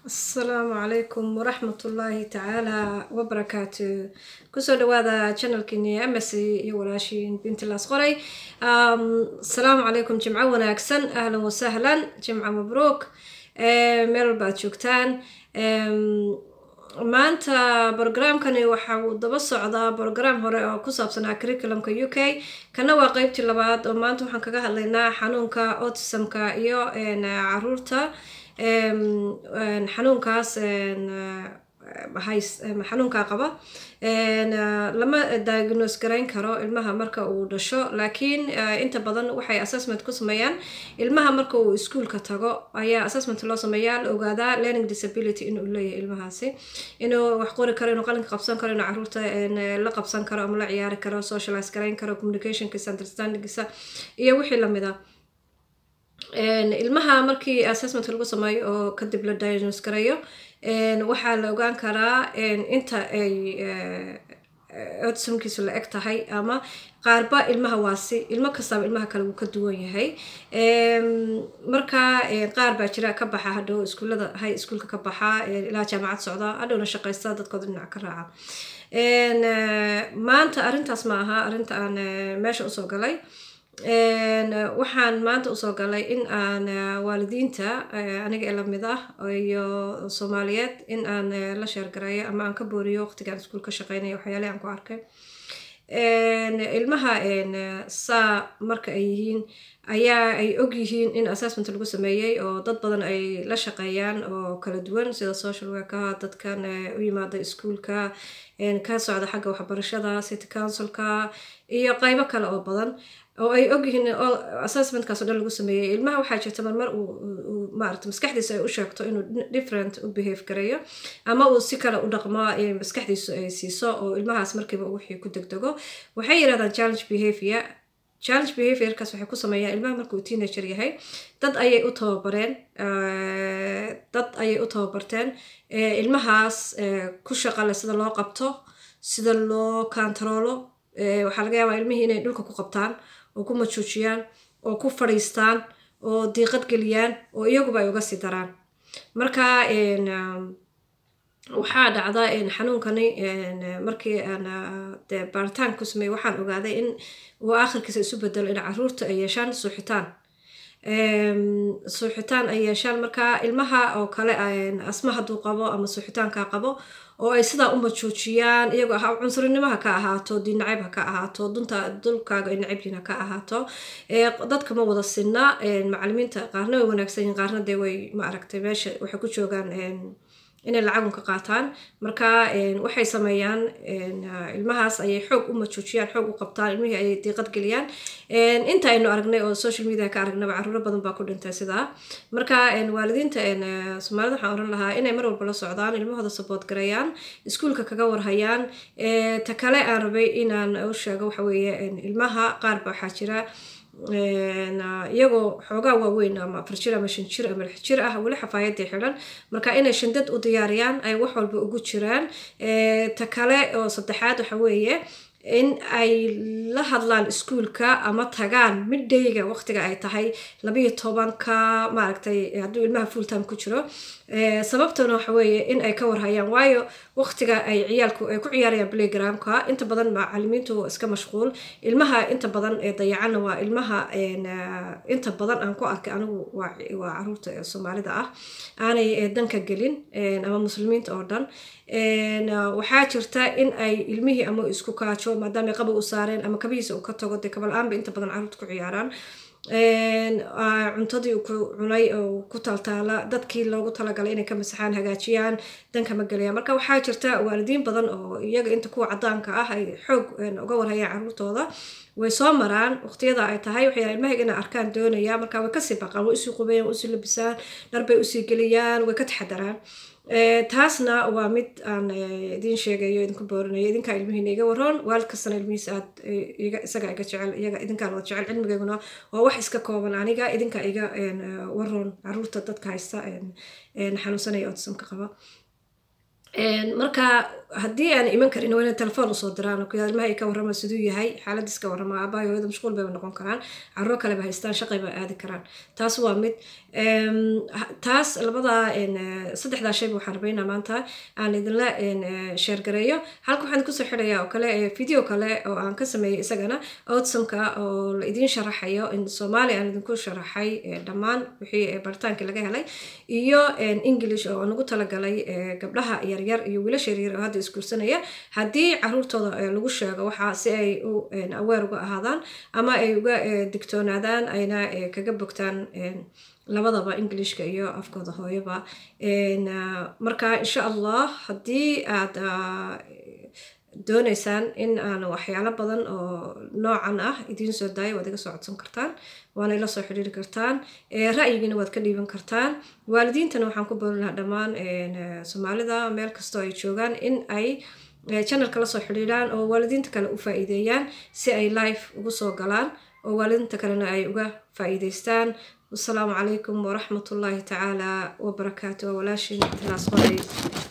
asalaamu calaykum waraxmatullaahi tacaala wabarakaatu kusoo dhawaada channelkiini amasi iyo walaashiin bintilaas qoray asalaamu calaykum jimco wanaagsan ahlan wasahlan jimco mabruuk meel walba aad joogtaan maanta brogramkani waxa uu daba socdaa brogram hore oo ku saabsanaa curriculumka u k kana waa qeybtii labaad oo maanta waxaan kaga hadlaynaa xanuunka autismka iyo caruurta xanuunkaas xanuunkaa qaba lama diagnose garayn karo ilmaha marka uu dhasho laakiin inta badan waxay assessment ku sameeyaan ilmaha marka uu iskuolka tago ayaa assessment loo sameeyaa la ogaadaa learning disability inuu leeyahay ilmahaasi inuu wax qori karo inuu qalinka qabsan karo inuu caruurta la qabsan karo ama la ciyaari karo socialize garayn karo communicationkiisa understandingkiisa iyo wixii lamid a ilmaha markii assessment lagu sameeyo oo kadib la diagnose garayo waxaa la ogaan karaa inta ay autismkiisu la eg tahay ama qaarba ilmaha waasi ilmo kastaaba ilmaha kale wuu ka duwan yahay marka qaar baa jira ka baxa hadhow iskuullada hay iskuolka ka baxa ilaa jaamacad socda hadhowna shaqaysta dadkooda dhinac ka raaca maanta arrintaas ma aha arrinta aan meesha usoo galay waxaan maanta usoo galay in aan waalidiinta aniga ee lamid ah iyo soomaaliyeed in aan la sheergareeyo ama aan ka booriyo waqtigaan iskuul ka shaqeynaya waxyaalihi aan ku arkay ilmaha saa marka ay yihiin ayaa ay og yihiin in assessment lagu sameeyey oo dad badan ay la shaqeeyaan oo kala duwan sida social workaha dadkan u yimaada iskuolka ka socda xagga waxbarashada city councilka iyo qeybo kale oo badan oo ay ogyihiin assessmentkaas o dhan lagu sameeyey ilmaha waxaa jirta marmar uu maarata maskaxdiisa ay u sheegto inuu different u behave gareeyo ama uu si kale u dhaqmo maskaxdiisu ay siiso oo ilmahaas markiiba wixii ku degdego waxay yirahdaan challenge behavior challenge behaviorkaas waxay ku sameeyaan ilmaha markuu teenager yahay dad ayay u tababareen dad ayay u tababarteen ilmahaas ku shaqale sida loo qabto sida loo kantaroolo waxaa laga yaabaa ilmihii inay dhulka ku qabtaan oo ku majuujiyaan oo ku fadhiistaan oo diiqad geliyaan oo iyaguba ay uga sii daraan marka waxaa dhacda xanuunkani markii aan de baaritaan ku sameeyey waxaan ogaaday in uu aakhirkiisa isu bedelo in caruurta ay yeeshaan suuxitaan suuxitaan ay yeeshaan marka ilmaha oo kale asma hadduu qabo ama suuxitaanka qabo oo ay sidaa u majoojiyaan iyagoo ah cunsurinimo ha ka ahaato diinnacayb ha ka ahaato dunta dulkaaga ay nacabyiin ha ka ahaato dadka ma wada sinna macalimiinta qaarna way wanaagsan yihin qaarna dee way ma aragtay meesha waxay ku joogaan inay lacagun ka qaataan marka waxay sameeyaan ilmahaas ayay xoog u majoojiyaan xoog u qabtaan ilmihii ayay diiqad geliyaan inta aynu aragnay oo social media ka aragnaba caruuro badan baa ku dhintay sidaa marka waalidiinta soomaalida waxaan oran lahaa inay mar walba la socdaan ilmahooda saboot gareeyaan iskuolka kaga warhayaan ta kale aan rabay inaan u sheego waxa weeye ilmaha qaar ba waxaa jira iyagoo xoogaa waaweyn ama afar jir ama shan jir ama lix jir ah weli xafaayadii xidhan marka inay shandad u diyaariyaan ay wax walba ugu jiraan ta kale oo saddexaad waxa weeye in ay la hadlaan iskuolka ama tagaan middayga waqtiga ay tahay labayo tobanka maaragtay hadduu ilmaha full time ku jiro sababtuna waxa weeye in ay ka warhayaan waayo waqtiga ay ciyaalku ay ku ciyaarayaan playgroundka inta badan macalimiintu iska mashquul ilmaha inta badan ee dayacana waa ilmaha inta badan aan ku arkay anigu waa caruurta soomaalida ah aanay danka gelin ama muslimiinta oo dhan waxaa jirta in ay ilmihii ama isku kaajo maadaama qaba u saareen ama kabihiisa uu ka tago dee kabal-aanba inta badan caruurta ku ciyaaraan cuntadii uu ku cunay oo ku taltaala dadkii loogu talagalay inay ka masaxaan hagaajiyaan danka ma gelayaan marka waxaa jirta waalidiin badan oo iyaga inta kuwa cadaanka ah ay xoog uga warhayaan caruurtooda way soo maraan waqtiyada ay tahay waxay ilmahayga inay arkaan doonaya marka way kasii baqaan way usii qubayaan way usii labisaan dharbay usii geliyaan way ka taxadaraan taasna waa mid aan idiin sheegayo idinku boorinayo idinkaa ilmihiina iga waroon waalid kastana ilmihiisa aad isagaa iga jecel iyaga idinkaan wada jecel cilmigeyguna waa wax iska kooban aniga idinkaa iga waroon caruurta dadka haysta xanuunsanaya autismka qaba marka haddii aan iman karin waa inay telefoon usoo diraan oo ilmaha ay ka warrama siduu yahay xaaladiis ka warrama aabbahay hooyada mashquul bayba noqon karaan carruur kaleba haystaan shaqay ba aadi karaan taas waa mid taas labada saddexdaa shayba waxaan rabaynaa maanta aan idinla sheergareeyo halka waxaan kusoo xidhayaa oo kale video kale oo aan ka sameeyey isagana outsomka oo la idiin sharaxayo in soomaali aan idinku sharaxay dhammaan wixii baritaankii laga helay iyo english oo aan ugu talagalay gabdhaha yaryar iyo wiilasha yaryar oo hadda isguursanaya haddii caruurtooda lagu sheego waxaa si ay u aweer uga ahaadaan ama ay uga digtoonaadaan ayna kaga bogtaan labadaba englishka iyo afkooda hooyaba marka insha allah haddii aad dooneysaan in aan waxyaalo badan oo noocan ah idiin soo daayo waad iga soo codsan kartaan waana ila soo xidhiiri kartaan ra'yigiina waad ka dhiiban kartaan waalidiintana waxaan ku boori lahaa dhammaan soomaalida meel kastoo ay joogaan in ay channelka lasoo xidhiidhaan oo waalidiinta kale u faa'iideeyaan si ay life ugu soo galaan oo waalidiinta kalena ay uga faa'iideystaan wasalaamu calaykum waraxmat ullaahi tacaala wabarakaatu walaashin tilaas qoray